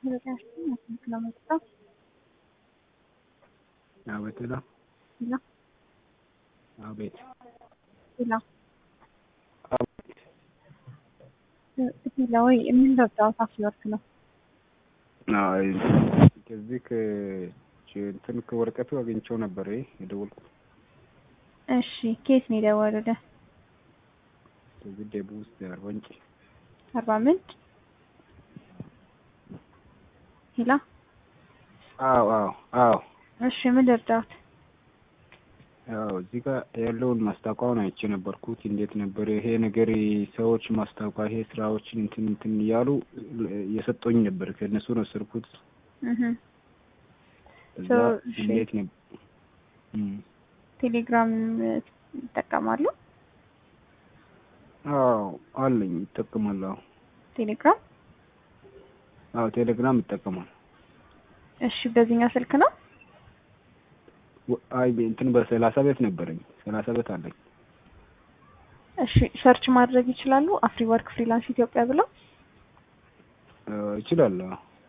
አቤት ሄሎ ሄሎ አቤት ሄሎ አቤት ሄሎ ወይ የምንለው ጨዋታ ሲወርክ ነው። አይ ከዚህ ከእንትን ከወረቀቱ አግኝቼው ነበር የደወልኩት። እሺ ኬት ነው የደወሉልህ? ከዚህ ደቡብ ውስጥ አርባ ምንጭ አርባ ምንጭ ሄሎ አዎ አዎ አዎ እሺ ምን ልርዳዎት? ያው እዚህ ጋር ያለውን ማስታወቂያውን አይቼ ነበርኩት። እንዴት ነበር ይሄ ነገር ሰዎች ማስታወቂያ ይሄ ስራዎችን እንትን እንትን እያሉ እየሰጡኝ ነበር። ከእነሱ ነው ስርኩት እህ እዛ So, እሺ። እንዴት ነበር ቴሌግራም ይጠቀማሉ? አዎ አለኝ ይጠቀማለሁ። ቴሌግራም አዎ ቴሌግራም ይጠቀማል። እሺ በዚህኛው ስልክ ነው? ወ- አይ እንትን በሰላሳ ቤት ነበረኝ ሰላሳ ቤት አለኝ። እሺ ሰርች ማድረግ ይችላሉ? አፍሪ ወርክ ፍሪላንስ ኢትዮጵያ ብለው እ እችላለሁ።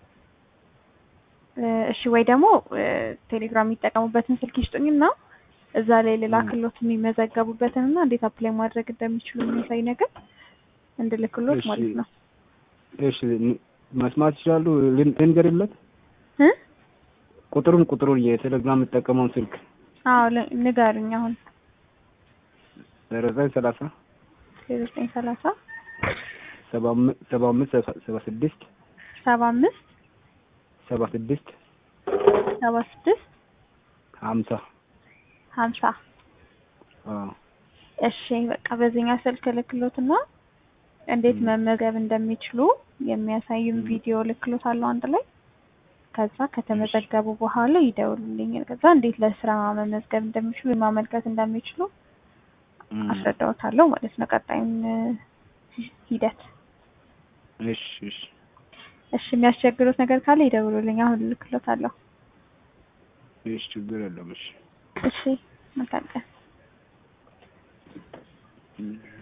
እ እሺ ወይ ደግሞ እ ቴሌግራም የሚጠቀሙበትን ስልክ ይስጡኝና እዛ ላይ ልላክሎት የሚመዘገቡበትን እና እንዴት አፕላይ ማድረግ እንደሚችሉ የሚያሳይ ነገር እንድልክሎት እሺ። ማለት ነው። እሺ ን- መስማት ይችላሉ። ልን- ልንገርለት እ ቁጥሩን ቁጥሩን የቴሌግራም የምጠቀመውን ስልክ አዎ ል- ንገሩኝ አሁን ዜሮ ዘጠኝ ሰላሳ ዜሮ ዘጠኝ ሰላሳ ሰባ አምስት ሰባ አምስት ሰባ- ሰባ ስድስት ሰባ አምስት ሰባ ስድስት ሰባ ስድስት ሀምሳ ሀምሳ አዎ እሺ በቃ በዚህኛው ስልክ ልክሎትና እንዴት ም። መመዝገብ እንደሚችሉ የሚያሳይም ም። ቪዲዮ ልክሎት አለው አንድ ላይ። ከዛ ከተመዘገቡ በኋላ ይደውሉልኝ። ከዛ እንዴት ለስራ መመዝገብ እንደሚችሉ ማመልከት እንደሚችሉ እም። አስረዳዎታለሁ ማለት ነው። ቀጣዩን እ ሂደት እሺ እሺ እሺ የሚያስቸግሩት ነገር ካለ ይደውሉልኝ። አሁን ልክሎታለሁ። እሺ ችግር የለም እሺ እሺ መልካም ቀን። እም።